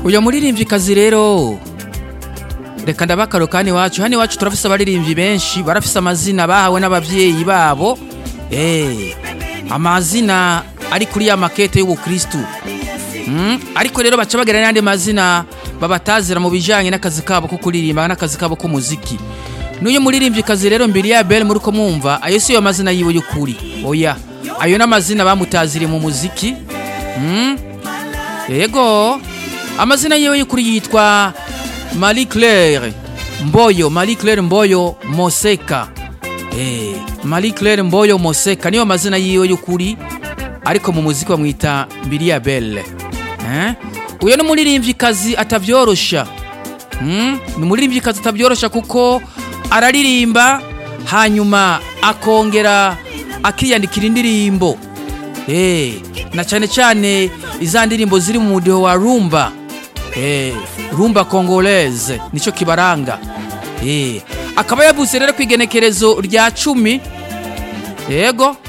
uyu muririmvyikazi rero reka ndabakaro kandi iwacu hano iwacu turafise abaririmbyi benshi barafise amazina bahawe n'abavyeyi babo eh amazina ari kuri ya makete y'ubukristu mm? ariko rero baca bagera n'andi mazina babatazira mu bijanye n'akazi kabo ko kuririmba n'akazi kabo k'umuziki n'uyu muririmvyikazi rero mbere ya bel muri ko mwumva ayo si yo mazina yiwe y'ukuri oya ayo n'amazina bamutaziriye mu muziki mm? yego amazina yiwe y'ukuri yitwa Marie Claire Mboyo Marie Claire Mboyo Moseka eh Marie Claire Mboyo Moseka niyo mazina yiwe y'ukuri ariko mu muziki bamwita Bilia Belle eh uyo ni umuririmvyikazi atavyorosha mm? ni umuririmvyikazi atavyorosha kuko araririmba hanyuma akongera akiyandikira indirimbo eh na cyane cyane iza ndirimbo ziri mu mudiho wa rumba eh rumba congolaise nico kibaranga eh akaba yavuze rero kwigenekerezo rya cumi yego